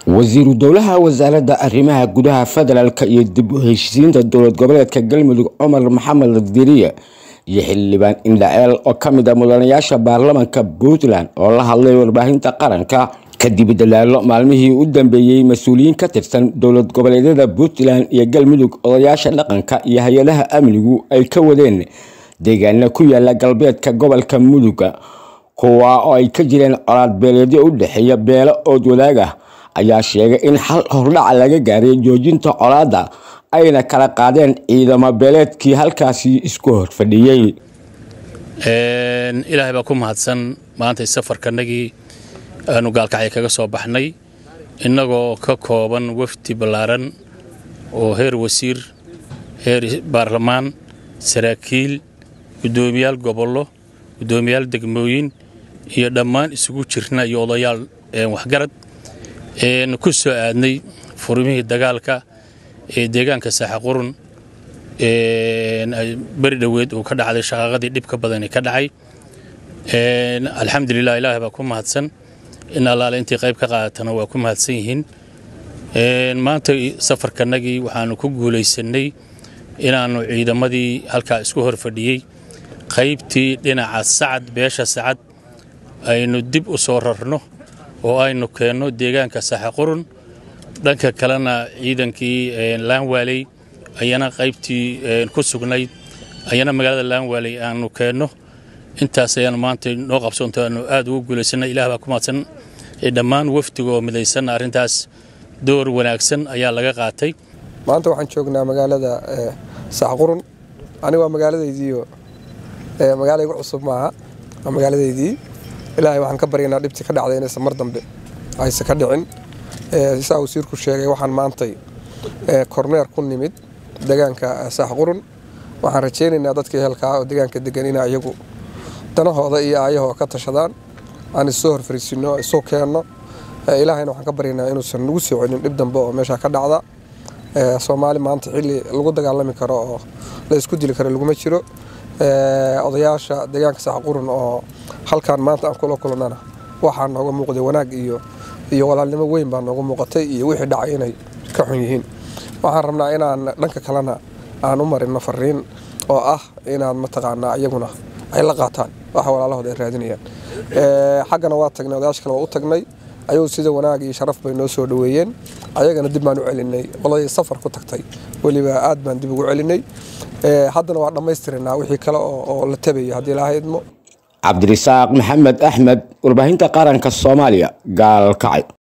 wasiiru dowlaha wasaaradda arrimaha gudaha federaalk iyo dib u heshiisiinta dowlad goboleedka galmudug cumar maxamed diriye iyo xildhibaan indhaceel oo ka mid a mudanayaasha baarlamanka puntland oo la hadlay warbaahinta qaranka kadib dadaalo maalmihii u dambeeyey mas-uuliyiin ka tirsan dowlad goboleedyada puntland iyo galmudug odayaasha dhaqanka iyo hay-adaha amnigu ay ka wadeen deegaana ku yaala galbeedka gobolka muduga kuwa oo ay ka jireen colaad beeleedyo u dhexeeya beelo ood wadaag ah ayaa sheegay in xal hordhaca laga gaaray joojinta colaadda ayna kala qaadeen ciidamo beeleedkii halkaasi isku horfadhiyey ilaahay baa ku mahadsan maanta safarkanagii aanu gaalkacya kaga soo baxnay innagoo ka kooban wafdi ballaaran oo heer wasiir heer baarlamaan saraakiil guddoomiyaal gobollo guddoomiyaal degmooyin iyo dhammaan isugu jirna iyo odayaal waxgarad ku soo aadnay furmihii dagaalka ee deegaanka saaxaqurun beri dhoweed uu ka dhacday shaqaaqadii dhibka badani ka dhacay alxamdulilah ilaahay baa ku mahadsan in allaale intii qayb ka qaadatana waa ku mahadsan yihiin maanta safarkanagii waxaanu ku guulaysannay inaannu ciidamadii halkaa isku hor fadhiyey qaybtii dhinaca sacad beesha sacad aynu dib u soo rarno oo aynu keenno deegaanka saxaqurun dhanka kalena ciidankii laanwaaley ayana qaybtii ku sugnayd ayana magaalada laanwaaley aanu keenno intaas ayaanu maanta noo qabsoonto aanu aad ugu guulaysannay ilah baa ku mahadsan dhammaan wafdiga oo midaysanna arrintaas door wanaagsan ayaa laga qaatay maanta waxaan joognaa magaalada saxqurun aniga waa magaaladaydiiyo magaala igu cusub maaha waa magaaladaydii ilaahay waxaan ka baryaynaa dhibtii ka dhacday inaysan mar dambe aysan ka dhicin saa wasiirku sheegay waxaan maantay korneer ku nimid deegaanka saaxqurun waxaan rajaynaynaa dadkii helkaa oo deegaanka degan ina iyagu danahooda iyo aayahoo ka tashadaan aan issoo horfariisino isu keenno ilaahayna waxaan ka baryaynaa inuusan nagu soo celin dhib dambe oo meeshaa ka dhacda soomaali maanta xilli lagu dagaalami karo oo la isku dili karo laguma jiro odayaasha deegaanka saaxqurun oo halkaan maanta aan kula kulannana waxaa nooga muuqday wanaag iyo iyo walaalnimo weyn baa nooga muuqatay iyo wixii dhacay inay ka xun yihiin waxaan rabnaa inaan dhanka kalena aan u marino fariin oo ah inaan mataqaanaa iyaguna ay la qaataan waxa walaalahooda ay raadinayaan xaggana waa tagnay odayaasha kale waa u tagnay ayagu sida wanaag iyo sharaf bay noo soo dhoweeyeen ayagana dib baan u celinay qoladii safar ku tagtay weliba aad baan dib ugu celinay haddana waa dhammaystirinaa wixii kale oo la tabayo haddii ilaaha idmo cabdirisaaq maxamed axmed warbaahinta qaranka soomaaliya gaalkacay